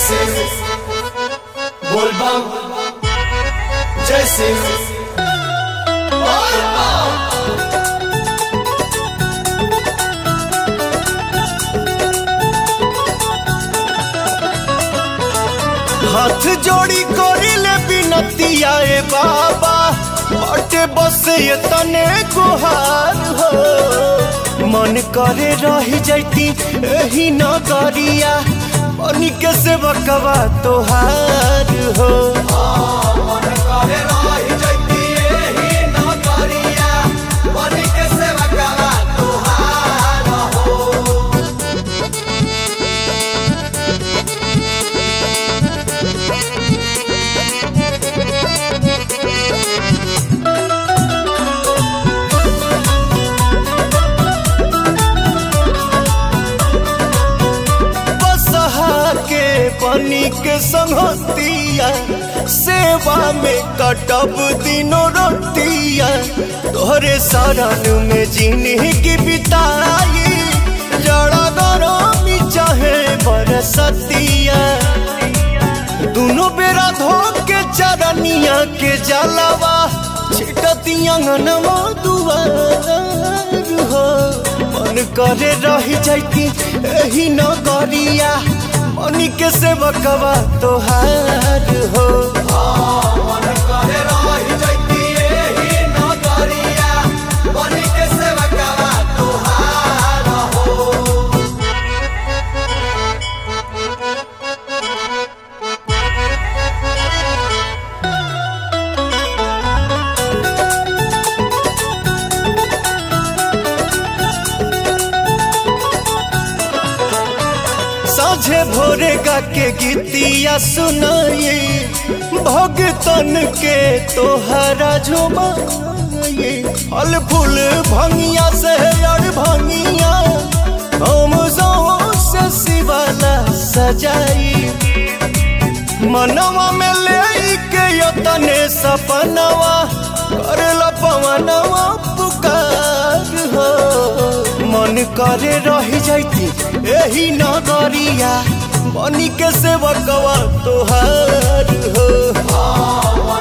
जैसे बोलबम जैसे हाथ जोड़ी करिले बिनतिया ए बाबा बटे बस ये तने गुहार हो मन करे रही जैती एही नगरिया बनी के सेवकवा तोहार हो मन करे रही जैती एही नगरिया, बन के सेवकवा तोहार हो। बसहा के बनी के संगतिया सेवा में कटब दिनों रोतिया तोहरे शरण में जिंदगी बिताई जड़ा गरमी चाहे बरसतिया दोनों बेरा धो के चरनिया के जलवा छिटतिया नवा दुआर हो मन करे रही जाती एही नगरिया मनी के सेवकवा तोहार हो मन करे रही जैती एही नगरिया, बन के सेवकवा तोहार हो। साझे भोरे गा के गीतिया सुनाई भगतन के तोहरा झुमाई फल फूल भंगिया से अड़ भंगिया हम से शिवाला सजाई मनवा में ले के यतने सपनवा करला पवनवा पुकार हो मन करे रही जाती एही नगरिया बनी के सेवकवा तोहार हो मन